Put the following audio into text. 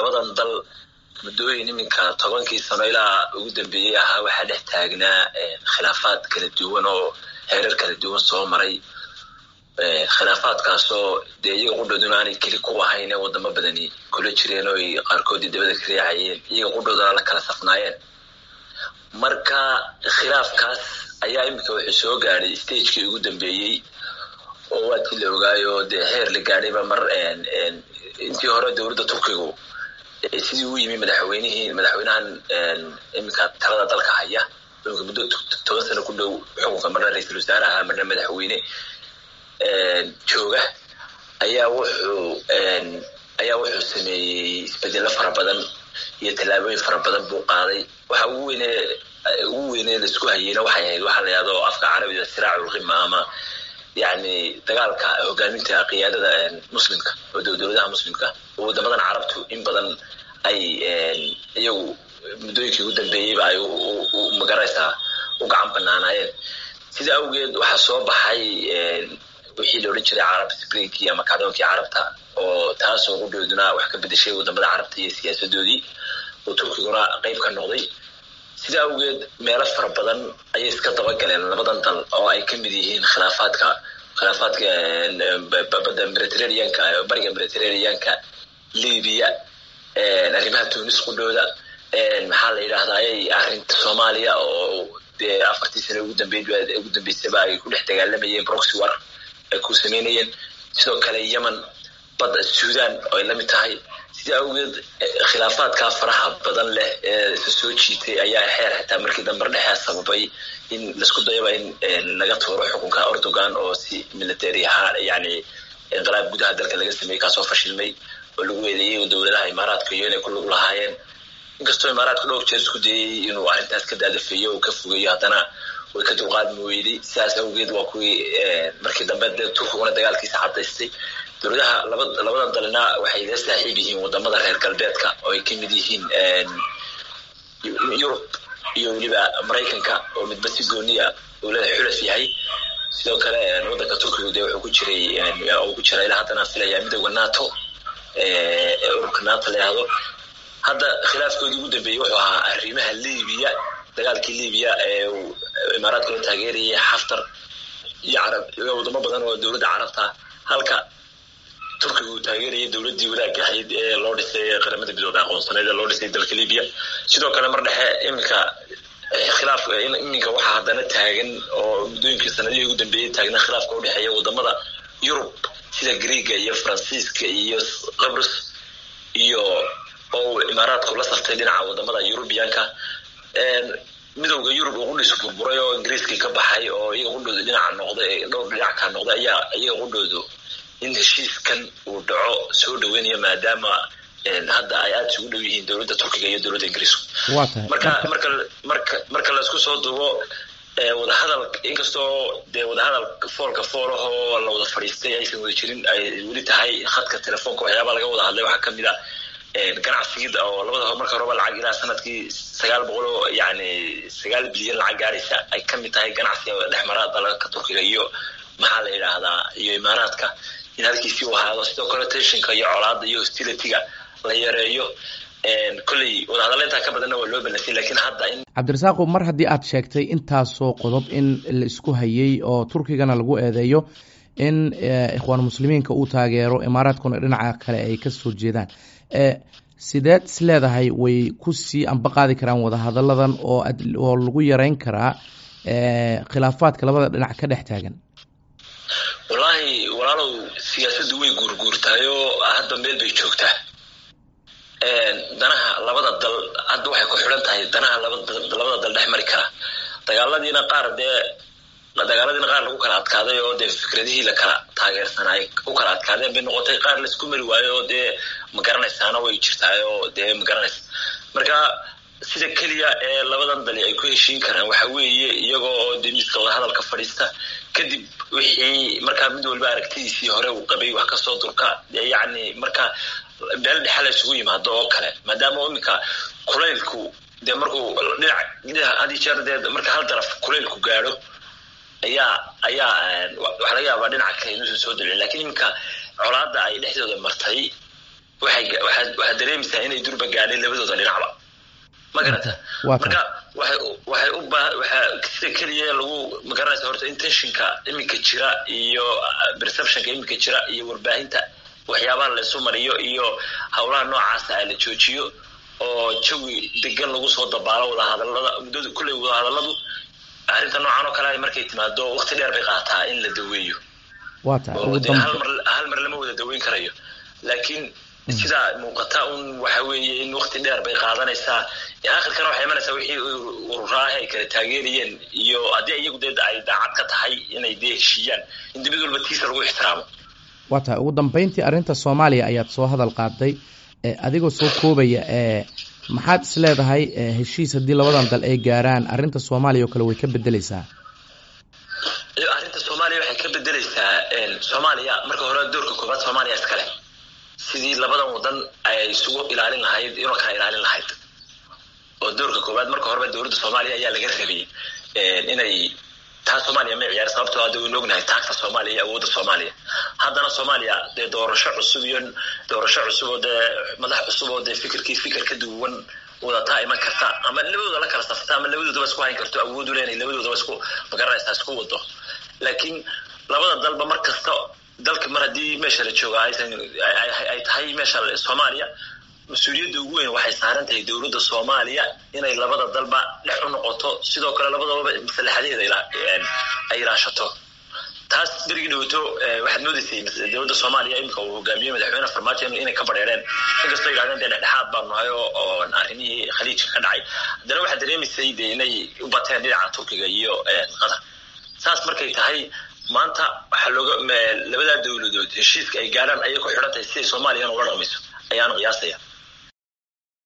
labadan dal muddooyin iminka tobankii sano ilaa ugu dambeeyey ahaa waxaa dhex taagnaa khilaafaad kala duwan oo heerar kala duwan soo maray khilaafaadkaasoo dee iyaga qudhooduna aanay keli ku ahayn ee wadamo badani kula jireen oo ay qaarkoodii dabada ka riixayeen iyaga qudhoodana la kala safnaayeen marka khilaafkaas ayaa iminka wuxuu soo gaadhay stagekii ugu dambeeyey oo waadkii la ogaayo dee heer la gaadhayba mar intii hore dowladda turkigu sidii u yimi madaxweynihii madaxweynahan iminka talada dalka haya iminka muddo toban sano ku dhow xukunka marna ra-iisul wasaare ahaa marna madaxweyne jooga ayaa wuxuu ayaa wuxuu sameeyey isbedelo fara badan iyo tallaabooyin fara badan buu qaaday waxa ugu weyne ugu weyne laisku hayeyna waxay ahayd waxaa la yahdo afka carabiga siraaculqima ama yani dagaalka hogaaminta qiyaadada muslimka oo dowladaha muslimka oo wadamadan carabtu in badan ay iyagu muddooyinkii ugu dambeeyeyba ay magaraysaa u gacan banaanaayeen sida awgeed waxaa soo baxay wixii la odhan jiray carab springkii ama kacdoonkii carabta oo taasoo qudhooduna wax ka bedeshay wadamada carabta iyo siyaasadoodii oo turkiguna qeyb ka noqday sida awgeed meelo fara badan ayay iska dabagaleen labadan dal oo ay ka mid yihiin khilaafaadka khilaafaadka badda mediterraneanka bariga mediterraneanka libiya arrimaha tunis qudhooda maxaa la yidhahdaa ayay arrinta soomaaliya oo dee afartii sano ugu dambeyd ugu dambeysaba ay ku dhex dagaalamayeen proxy war ay ku sameynayeen sidoo kale yemen badda sudan oo ay la mid tahay sida awgeed khilaafaadkaa faraha badan leh ee isa soo jiitay ayaa xeer xitaa markii dambar dhexe sababay in laisku dayaba in laga tuuro xukunka erdogan oo si military ahaan yani inqilaab gudaha dalka laga sameeyey kaasoo fashilmay oo lagu eedeeyey dowladaha imaaraadka iyo inay ku lug lahaayeen inkastoo imaaraadka dhowr jeer isku dayey inuu arrintaas ka daadafeeyo oo ka fogeeyo haddana way ka dulqaadmi weyday sidaas awgeed waa kuwii markii dambe dee turkiguna dagaalkiisa cadaystay dowladaha labadan dalina waxay la saaxiib yihiin wadamada reer galbeedka oo ay kamid yihiin yurub iyo weliba maraykanka oo midba si gooniya dowlada xulaf yahay sidoo kale wadanka turkigu dee wuxuu ku jiray uu ku jira ilaa haddana filaya midooda nato ururka nato la yahdo hadda khilaafkoodii ugu dambeeyey wuxuu ahaa arrimaha libiya dagaalkii libiya ee imaaraadka loo taageerayay xaftar iyo carab iyo wadamo badan oo dowladda carabta halka turkiga uu taageerayay dowladdii wadaagga ahayd ee loo dhisay qaramada midooda aqoonsaneed ee loo dhisay dalka libiya sidoo kale mar dhexe iminka khilaaf iminka waxaa haddana taagan oo muddooyinkii sanadihii ugu dambeeyey taagna khilaafka udhexeeya wadamada yurub sida greega iyo faransiiska iyo qabrus iyo oo imaaraadku la saftay dhinaca wadamada yurubiyanka midowda yurub oo qudhiis burburay oo ingiriiskii ka baxay oo iyaga qudhooda dhinaca noqday dhowr dhinac ka noqday ayaa iyaga qudhoodu in heshiiskan uu dhaco soo dhaweynaya maadaama hadda ay aada isugu dhow yihiin dowladda turkiga iyo dowladda ingiriisku marka marka marka marka laisku soo duubo wadahadal inkastoo dee wadahadal foolka foolahoo la wada fadhiistay aysan wada jirin ay weli tahay khadka telefoonka waxyaabaa laga wada hadlay waxaa kamid a ganacsigii oo labada marka horeba lacag ilaa sanadkii sagaal boqol oo yani sagaal bilyan lacag gaaraysa ay kamid tahay ganacsiga dhexmara dalalka turkiga iyo maxaa la yidhaahdaa iyo imaaraadka in halkiisii u ahaado sidoo kale tensionka iyo colaada iyo hostilityga la yareeyo kolley wadahadaleyntaa ka badanna waa loo balansay lakiin hadda in cabdirasaaqo mar haddii aad sheegtay intaasoo qodob in la isku hayey oo turkigana lagu eedeeyo in ikhwaan muslimiinka uu taageero imaaraadkuna dhinaca kale ay kasoo jeedaan sideed is leedahay way kusii ambaqaadi karaan wadahadaladan oo oo lagu yareyn karaa khilaafaadka labada dhinac ka dhex taagan wallaahi walaalow siyaasaddu way guurguurtaayoo hadda meel bay joogtaa danaha labada dal hadda waxay ku xidhan tahay danaha labada dal dhex mari kara dagaaladiina qaar dee dagaaladiina qaar lagu kala adkaaday oo dee fikradihii la kala taageersanay u kala adkaadeen bay noqotay qaar laisku mari waayo oo dee ma garanaysaana way jirtaay oo dee ma garanaysa marka sida keliya ee labadan dali ay ku heshiin karaan waxa weeye iyagoo oo dee miska wadahadalka fadhiista kadib wixii markaa mid walba aragtidiisii hore uu qabay wax kasoo durka yacni marka meel dhexa la isugu yimaado oo kale maadaama iminka kulaylku dee markuu dhinac hadii jeer dee marka hal daraf kulaylku gaadho ayaa ayaa waxaa laga yaabaa dhinaca kale inuusan soo dalcin lakiin iminka colaada ay dhexdooda martay waxay waxaad dareemaysaa inay durba gaadheen labadooda dhinacba ma garata marka waxay waxay u baa waxaa sida keliya lagu magaranaysa horta intentionka iminka jira iyo perceptionka iminka jira iyo warbaahinta waxyaabaha la isu mariyo iyo howlaha noocaasa a la joojiyo oo jawi degan lagu soo dabaalo wadahadalada muddada kulley wadahadaladu arrinta noocan oo kale markay timaado waqti dheer bay qaataa in la daweeyo hal mar lama wada daweyn karayo laakiin sidaa muuqata un waxa weeye in waqti dheer bay qaadanaysaa akhirkana waxay imanaysaa wixii ururaaha ay kala taageerayeen iyo haddii iyagu dee ay daacad ka tahay inay dee heshiiyaan in dibid walba tiisa lagu ixtiraamo waa tahay ugu dambeyntii arrinta soomaaliya ayaad soo hadal qaaday adigoo soo koobaya maxaad is leedahay heshiis haddii labadan dal ay gaaraan arrinta soomaaliya oo kale way ka bedeleysaa arrinta soomaaliya waxay ka bedeleysaa soomaaliya marka hore doorka koobaad soomaaliya iskale sidii labadan wadan ay isugu ilaalin lahayd inoo kala ilaalin lahayd oo doorka koobaad marka horeba dowladda soomaaliya ayaa laga rabay inay taa soomaaliya ma ciyaar sababtoo hadda waynu ognahay taagta soomaaliya iyo awoodda soomaaliya haddana soomaaliya dee doorasho cusub iyo doorasho cusub oo dee madax cusub oo dee fikirkii fikir ka duwan wadataa iman karta ama labadooda la kala safta ama labadoodaba isku hayn karto awood u leenay labadoodaba isku magaranaysaa isku wado laakiin labada dalba mar kasta dalka mar haddii meesha la jooga aysan ay tahay meesha soomaaliya mas-uuliyadda ugu weyn waxay saaran tahay dowladda soomaaliya inay labada dalba dhex u noqoto sidoo kale labadaba maslaxadeeda ay ilaashato taas berigii dhawaato waxaad moodaysay dowladda soomaaliya imika uu hogaamiyey madaxweyne farmaajo inay ka badheereen inkastoo yidhahdeen dee dhexdhexaad baan nahay oo arrimihii khaliijka ka dhacay haddana waxaad dareemaysay dee inay u bateen dhinaca turkiga iyo qatar saas markay tahay maanta waxaa looga labadaa dowladood heshiiska ay gaadhaan ayay ku xidhan tahay siday soomaaliyana ula dhaqmayso ayaan qiyaasaya